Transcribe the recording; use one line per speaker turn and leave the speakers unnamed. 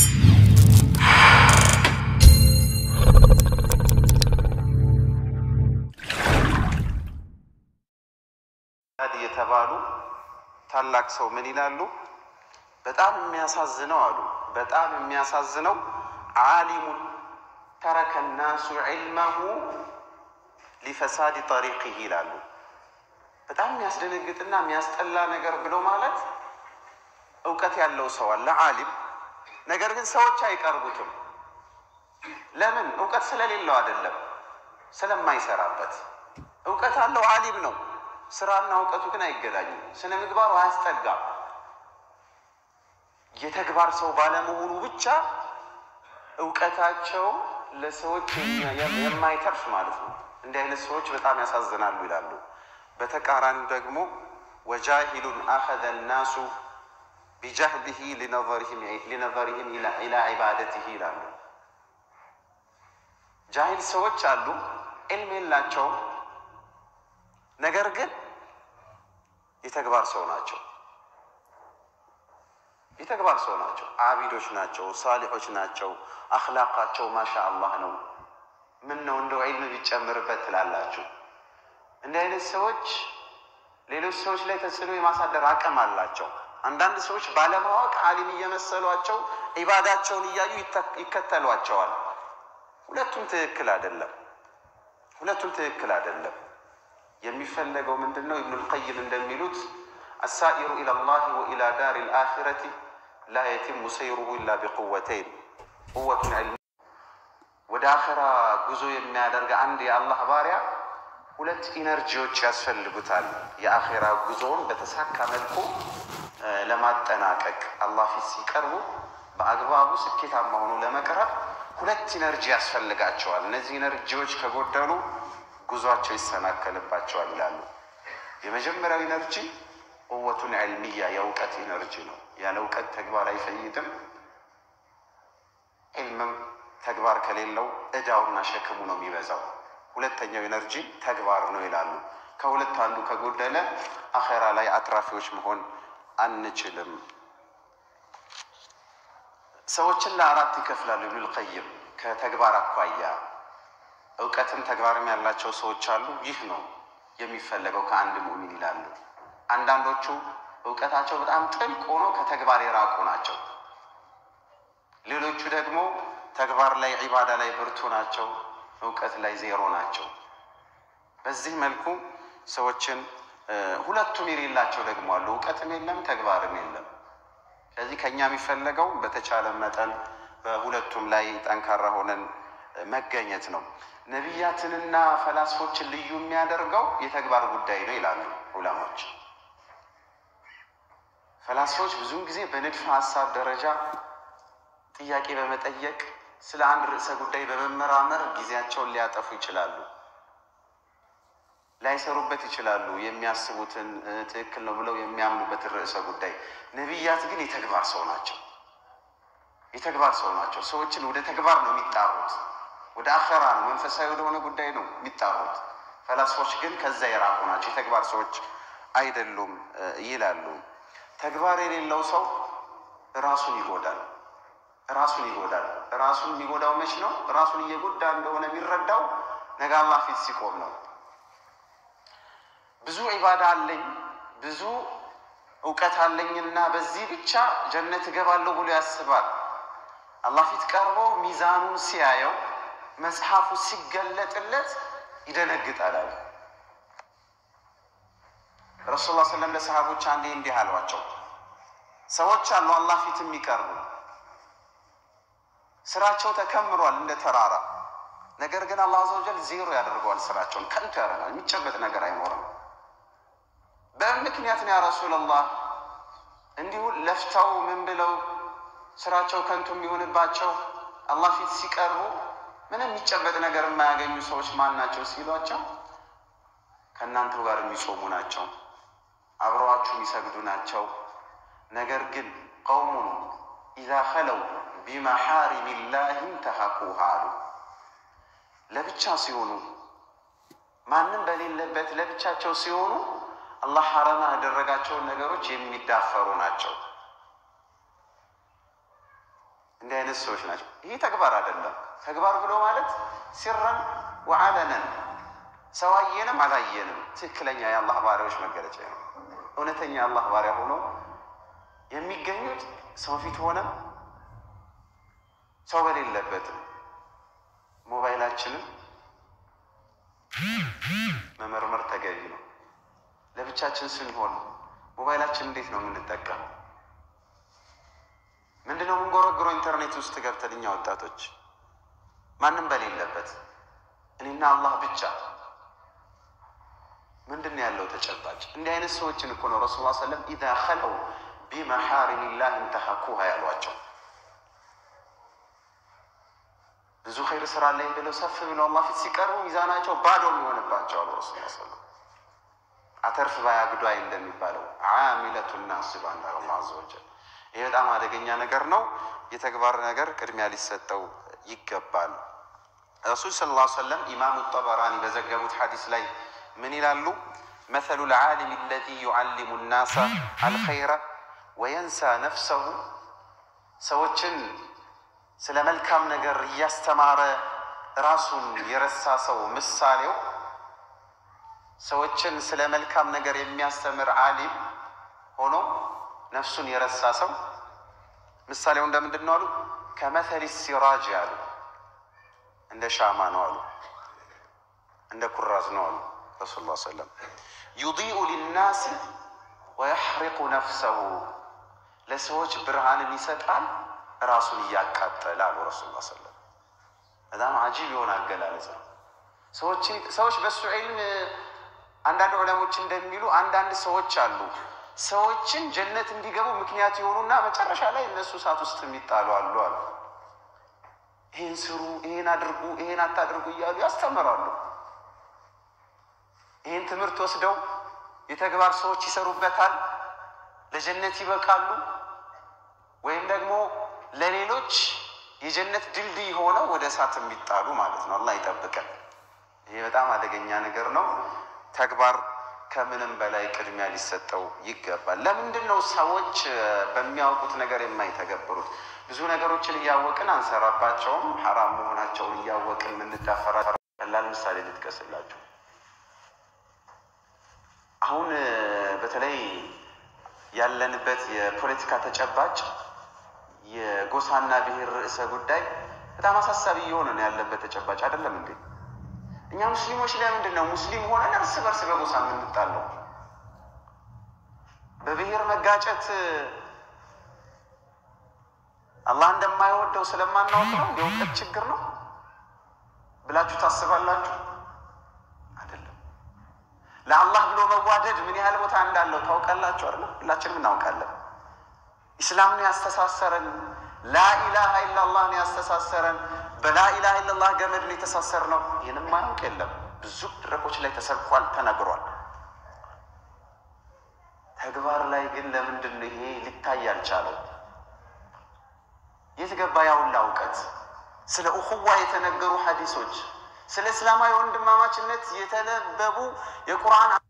የተባሉ ታላቅ ሰው ምን ይላሉ? በጣም የሚያሳዝነው አሉ በጣም የሚያሳዝነው ዓሊሙን ተረከ ናሱ ዒልመሁ ሊፈሳድ ጠሪቅህ ይላሉ። በጣም የሚያስደነግጥና የሚያስጠላ ነገር ብሎ ማለት እውቀት ያለው ሰው አለ ዓሊም፣ ነገር ግን ሰዎች አይቀርቡትም። ለምን? እውቀት ስለሌለው አይደለም፣ ስለማይሰራበት። እውቀት አለው ዓሊም ነው፣ ስራና እውቀቱ ግን አይገናኙም። ስነ ምግባሩ አያስጠጋም። የተግባር ሰው ባለመሆኑ ብቻ እውቀታቸው ለሰዎች የማይተርፍ ማለት ነው። እንዲህ አይነት ሰዎች በጣም ያሳዝናሉ ይላሉ። በተቃራኒ ደግሞ ወጃሂሉን አኸዘ ናሱ ቢጃህሊሂ ሊነዘሪህም ኢላ ዒባደቲሂ ይላሉ። ጃሂል ሰዎች አሉ፣ ዕልም የላቸውም፣ ነገር ግን የተግባር ሰው ናቸው። የተግባር ሰው ናቸው። አቢዶች ናቸው። ሳሊሖች ናቸው። አኽላቃቸው ማሻ አላህ ነው። ምን ነው እንደው ዒልም ቢጨምርበት ትላላችሁ። እንዲህ አይነት ሰዎች ሌሎች ሰዎች ላይ ተጽዕኖ የማሳደር አቅም አላቸው። አንዳንድ ሰዎች ባለማወቅ ዓሊም እየመሰሏቸው ዒባዳቸውን እያዩ ይከተሏቸዋል። ሁለቱም ትክክል አይደለም። ሁለቱም ትክክል አይደለም። የሚፈለገው ምንድን ነው? ኢብኑል ቀይም እንደሚሉት አሳኢሩ ኢለላሂ ወኢላ ዳር ልአኪረቲ ላ የቲሙ ሰይሩሁ ኢላ ቢቁወተይን ቁወቱን ዕልም ወደ አኸራ ጉዞ የሚያደርግ አንድ የአላህ ባሪያ ሁለት ኢነርጂዎች ያስፈልጉታል። የአኼራ ጉዞውን በተሳካ መልኩ ለማጠናቀቅ አላህ ፊት ሲቀርቡ በአግባቡ ስኬታማ ሆኖ ለመቅረብ ሁለት ኢነርጂ ያስፈልጋቸዋል። እነዚህ ኢነርጂዎች ከጎደሉ ጉዟቸው ይሰናከልባቸዋል ይላሉ። የመጀመሪያው ኢነርጂ ቁወቱን ዕልሚያ የእውቀት ኢነርጂ ነው። ያለ እውቀት ተግባር አይፈይድም። ዕልምም ተግባር ከሌለው እዳውና ሸክሙ ነው የሚበዛው። ሁለተኛው ኢነርጂ ተግባር ነው ይላሉ። ከሁለት አንዱ ከጎደለ አኼራ ላይ አትራፊዎች መሆን አንችልም። ሰዎችን ለአራት ይከፍላሉ ኢብኑል ቀይም ከተግባር አኳያ እውቀትም ተግባርም ያላቸው ሰዎች አሉ። ይህ ነው የሚፈለገው ከአንድ ሙእሚን ይላሉ። አንዳንዶቹ እውቀታቸው በጣም ጥልቅ ሆኖ ከተግባር የራቁ ናቸው። ሌሎቹ ደግሞ ተግባር ላይ ዒባዳ ላይ ብርቱ ናቸው፣ እውቀት ላይ ዜሮ ናቸው። በዚህ መልኩ ሰዎችን ሁለቱም የሌላቸው ደግሞ አሉ። እውቀትም የለም ተግባርም የለም። ስለዚህ ከእኛ የሚፈለገው በተቻለ መጠን በሁለቱም ላይ ጠንካራ ሆነን መገኘት ነው። ነቢያትንና ፈላስፎችን ልዩ የሚያደርገው የተግባር ጉዳይ ነው ይላሉ ዑለሞች። ፈላስፎች ብዙውን ጊዜ በንድፈ ሀሳብ ደረጃ ጥያቄ በመጠየቅ ስለ አንድ ርዕሰ ጉዳይ በመመራመር ጊዜያቸውን ሊያጠፉ ይችላሉ፣ ላይሰሩበት ይችላሉ። የሚያስቡትን ትክክል ነው ብለው የሚያምኑበትን ርዕሰ ጉዳይ። ነቢያት ግን የተግባር ሰው ናቸው። የተግባር ሰው ናቸው። ሰዎችን ወደ ተግባር ነው የሚጣሩት። ወደ አኸራ ነው፣ መንፈሳዊ ወደሆነ ጉዳይ ነው የሚጣሩት። ፈላስፎች ግን ከዛ የራቁ ናቸው፣ የተግባር ሰዎች አይደሉም ይላሉ። ተግባር የሌለው ሰው ራሱን ይጎዳል። ራሱን ይጎዳል። ራሱን የሚጎዳው መች ነው? ራሱን እየጎዳ እንደሆነ የሚረዳው ነገ አላህ ፊት ሲቆም ነው። ብዙ ዒባዳ አለኝ ብዙ እውቀት አለኝና በዚህ ብቻ ጀነት እገባለሁ ብሎ ያስባል። አላህ ፊት ቀርቦ ሚዛኑን ሲያየው መጽሐፉ ሲገለጥለት ይደነግጣል አለ ረሱል ላ ስለም ለሰሃቦች አንዴ እንዲህ አሏቸው። ሰዎች አሉ አላህ ፊት የሚቀርቡ ስራቸው ተከምሯል እንደ ተራራ። ነገር ግን አላህ አዘ ወጀል ዜሮ ያደርገዋል። ስራቸውን ከንቱ ያደርጋል። የሚጨበጥ ነገር አይኖርም። በምን ምክንያት ነው ያ ረሱላላህ? እንዲሁ ለፍተው ምን ብለው ስራቸው ከንቱ የሚሆንባቸው አላህ ፊት ሲቀርቡ ምንም የሚጨበጥ ነገር የማያገኙ ሰዎች ማን ናቸው ሲሏቸው ከእናንተው ጋር የሚጾሙ ናቸው፣ አብረዋችሁ የሚሰግዱ ናቸው። ነገር ግን ቀውሙን ኢዛ ኸለው ቢመሓሪም ላህ እንተሃኩሃ አሉ። ለብቻ ሲሆኑ ማንም በሌለበት ለብቻቸው ሲሆኑ አላህ ሐረማ ያደረጋቸውን ነገሮች የሚዳፈሩ ናቸው። እንዲህ አይነት ሰዎች ናቸው። ይህ ተግባር አይደለም። ተግባር ብሎ ማለት ሲረን ወዓለነን ሰው አየንም አላየንም ትክክለኛ የአላህ ባሪያዎች መገለጫ ነው። እውነተኛ የአላህ ባሪያ ሆኖ የሚገኙት ሰው ፊት ሆነም ሰው በሌለበትም ሞባይላችንን መመርመር ተገቢ ነው። ለብቻችን ስንሆን ሞባይላችን እንዴት ነው የምንጠቀመው? ምንድነው የምንጎረግረው? ኢንተርኔት ውስጥ ገብተን እኛ ወጣቶች ማንም በሌለበት እኔና አላህ ብቻ ምንድን ነው ያለው ተጨባጭ? እንዲህ አይነት ሰዎችን እኮ ነው ረሱል ላ ሰለም ኢዛ ኸለው ቢመሓሪም ላህ እንተሐኩሃ ያሏቸው። ብዙ ኸይር ስራ አለኝ ብለው ሰፍ ብለው አላህ ፊት ሲቀርቡ ሚዛናቸው ባዶ የሚሆንባቸው አሉ ረሱል ላ ሰለም። አተርፍ ባያግዷይ እንደሚባለው ዓሚለቱ ናስባ እንዳለ አላህ አዘ ወጀል። ይህ በጣም አደገኛ ነገር ነው። የተግባር ነገር ቅድሚያ ሊሰጠው ይገባል። ረሱል ስለ ላ ሰለም ኢማሙ ጠበራኒ በዘገቡት ሐዲስ ላይ ምን ይላሉ? መሰሉ ልዓሊም አለዚ ዩዓሊሙ ናሳ አልኸይረ ወየንሳ ነፍሰሁ ሰዎችን ስለ መልካም ነገር እያስተማረ ራሱን የረሳ ሰው ምሳሌው ሰዎችን ስለ መልካም ነገር የሚያስተምር ዓሊም ሆኖ ነፍሱን የረሳ ሰው ምሳሌው እንደምንድን ነው አሉ? ከመሰሊ ሲራጅ አሉ። እንደ ሻማ ነው አሉ። እንደ ኩራዝ ነው አሉ ረሱል ላ ሰለም ዩዲኡ ሊናስ ወየሕሪቁ ነፍሰሁ ለሰዎች ብርሃንን ይሰጣል ራሱን እያቃጠለ አሉ ረሱል ላ ሰለም። በጣም አጂብ የሆነ አገላለጽ ነው። ሰዎች በሱ ዒልም አንዳንድ ዑለሞች እንደሚሉ አንዳንድ ሰዎች አሉ ሰዎችን ጀነት እንዲገቡ ምክንያት የሆኑና መጨረሻ ላይ እነሱ እሳት ውስጥ የሚጣሉ አሉ አሉ። ይህን ስሩ፣ ይህን አድርጉ፣ ይህን አታድርጉ እያሉ ያስተምራሉ። ይህን ትምህርት ወስደው የተግባር ሰዎች ይሰሩበታል፣ ለጀነት ይበቃሉ፣ ወይም ደግሞ ለሌሎች የጀነት ድልድይ ሆነው ወደ እሳት የሚጣሉ ማለት ነው። አላህ ይጠብቀን። ይሄ በጣም አደገኛ ነገር ነው። ተግባር ከምንም በላይ ቅድሚያ ሊሰጠው ይገባል። ለምንድን ነው ሰዎች በሚያውቁት ነገር የማይተገብሩት? ብዙ ነገሮችን እያወቅን አንሰራባቸውም። ሐራም መሆናቸውን እያወቅን የምንዳፈራ። ቀላል ምሳሌ ልጥቀስላችሁ። አሁን በተለይ ያለንበት የፖለቲካ ተጨባጭ የጎሳና ብሔር ርዕሰ ጉዳይ በጣም አሳሳቢ እየሆነ ነው ያለበት ተጨባጭ አይደለም እንዴ? እኛ ሙስሊሞች ለምንድን ነው ሙስሊም ሆነን እርስ በርስ በጎሳ የምንጣለው? በብሔር መጋጨት አላህ እንደማይወደው ስለማናወቅ ነው? የእውቀት ችግር ነው ብላችሁ ታስባላችሁ? አይደለም። ለአላህ ብሎ መዋደድ ምን ያህል ቦታ እንዳለው ታውቃላችሁ አይደለ? ሁላችንም እናውቃለን። ኢስላም ነው ያስተሳሰረን። ላኢላሃ ኢላላህ ነው ያስተሳሰረን። በላኢላሃ ኢላላህ ገመድ ነው የተሳሰር ነው። ይህንም ማያውቅ የለም። ብዙ መድረኮች ላይ ተሰብኳል፣ ተነግሯል። ተግባር ላይ ግን ለምንድን ነው ይሄ ሊታይ አልቻለው? የት ገባ ያውላ እውቀት? ስለ እኹዋ የተነገሩ ሐዲሶች፣ ስለ እስላማዊ ወንድማማችነት የተነበቡ የቁርአን